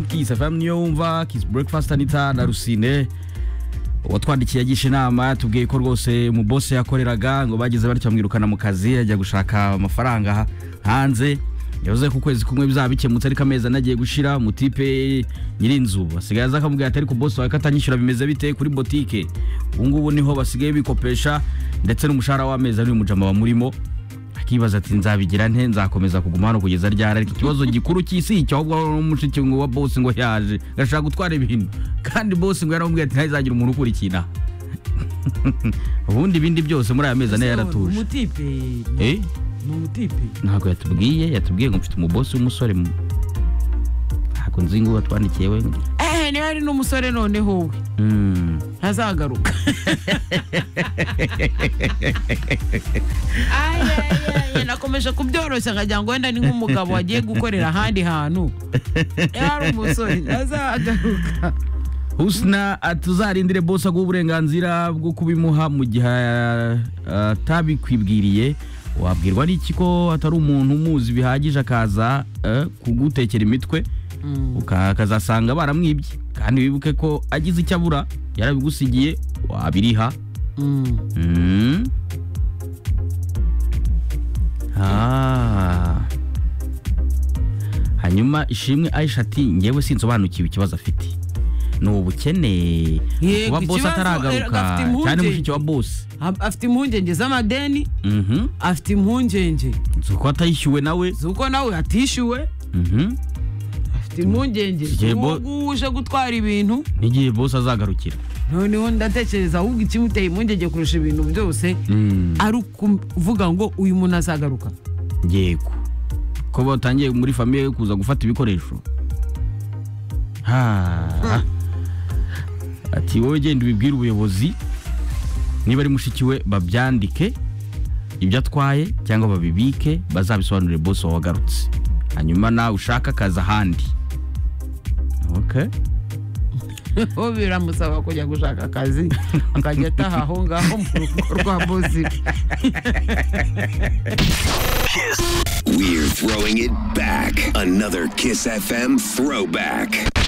kiss fm nyumva kiss breakfast anita na rusine watwandikiye agisha inama yatubwiye ko rwose mu bose yakoreraga ngo bageze batyo bamwirukana mu kazi ajya gushaka amafaranga hanze yavuze ko ukwezi kumwe bizaba bikemutse ariko amezi ane agiye gushira mutipe nyirinzu asigaye aza akamubwira ati ariko bose wawe katanyishyura bimeze bite kuri botike ubu ngubu niho basigaye bikopesha ndetse n'umushahara w'amezi ari umujama bamurimo akibaza ati nzabigira nte nzakomeza kuguma hano kugeza ryari ariko ikibazo gikuru cy'isi icyo ahubwo ari umushiki ngo wa bose ngo yaje gashaka gutwara ibintu kandi bose ngo yaramubwiye ati ntazagira umuntu ukurikina ubundi ibindi byose muri aya mezi ane yaratuje umutipe Eh? ni umutipe ntabwo yatubwiye yatubwiye ngo mfite umubosi w'umusore mu ntabwo nzi ngo watwandikiye we ehe niba ari n'umusore noneho we Mm. ntazagaruka Ay, ay, ay, nakomeje kubyoroshya nkagira ngo wenda ni nk'umugabo wagiye gukorera ahandi hantu niba ari umusore ntazagaruka husna tuzarindire bose aguha uburenganzira bwo kubimuha mu gihe ah, atabikwibwiriye wabwirwa n'iki ko atari umuntu umuzi bihagije akaza eh, kugutekera imitwe uka- akazasanga baramwibye kandi wibuke ko agize icyo abura yarabigusigiye wabiriha Mm. Mm. Ah. hanyuma ishimwe aisha ati ngewe sinsobanukiwe ikibazo afite ni ubukene Yego, kuba bosi ikibazo, eh, ataragaruka gafite impungenge. cyane mushiki wa bosi Ab- afite impungenge z'amadeni Mhm. afite impungenge nzi ko atayishyuwe nawe z'uko nawe atishyuwe Mhm. afite impungenge Yego. z'uwo nguwo uje gutwara ibintu n'igihe bosi azagarukira noneho ndatekereza ahubwo ikimuteye impungenge kurusha ibintu byose Mm. ari ukuvuga ngo uyu muntu azagaruka yego ko batangiye muri famiye kuza gufata ibikoresho Ha. ati wowe genda ubibwire ubuyobozi niba ari mushikiwe babyandike ibyo atwaye cyangwa babibike bazabisobanurire bose wagarutse hanyuma nawe ushaka akazi ahandi okay. ubu biramusaba kujya gushaka akazi akajya ataha aho ngaho mu rugo rwa bosi We're throwing it back. Another Kiss FM throwback.